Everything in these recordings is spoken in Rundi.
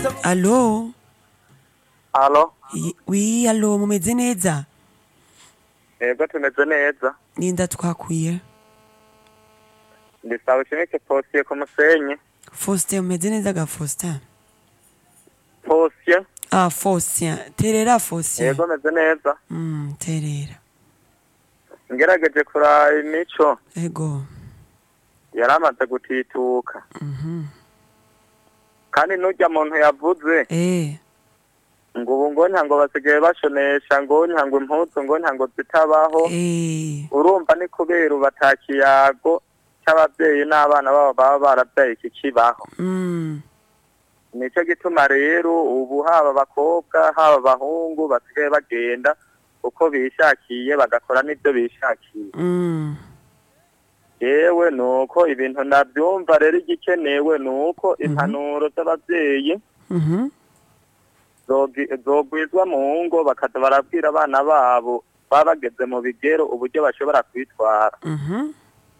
Alo? Halo, I- Oui, alo, mumeze neza? yego tumeze neza. Ninda twakwiye. Ndi Sawushimike Posye ku Musenyi. Faustin, mumeze neza ga Faustin? Posye, Ah, Faustin. Terera Faustin. yego meze neza. Mm, terera. Ngerageje kuraba imico Ego. yari amaze gutituka. Mhm. Kandi n'urya muntu yavuze Eh. ngo ubu ngo ntango basigaye bashonesha ngo ntango impuzu ngo ntango zitabaho. Eh. Urumva ni kubera ubu ata kiyago c'abavyeyi n'abana babo baba baravyaye kikibaho. Mm. Nico gituma rero ubu haba abakobwa haba abahungu basigaye bagenda uko bishakiye bagakora n'ivyo bishakiye. Mm. yewe nuko ibintu ndavyumva rero igikenewe nuko impanuro z'abavyeyi Mhm. zogi- zogwizwa mu ngo bakaza barabwira abana babo baba bageze mu bigero uburyo bashobora kwitwara Mhm.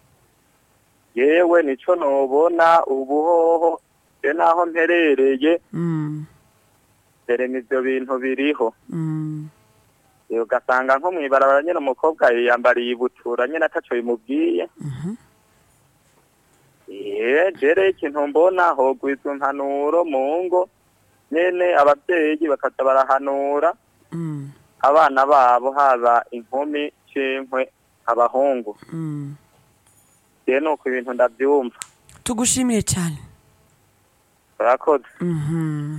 yewe nico nobona ubuhoho je naho mperereye Mm. derema ivyo bintu biriho Mm. Eh, ugasanga nko mw'ibarabara nyene umukobwa yiyambariye ibutura nyene ataco bimubwiye Mhm. Eh, jere ikintu mbona hogwizwa impanuro mu ngo nyene abavyeyi bakaza barahanura Mm. abana babo haba inkumi cinkwe abahungu Mm. je nuko ibintu ndavyumva Tugushimire cyane. urakoze Mhm.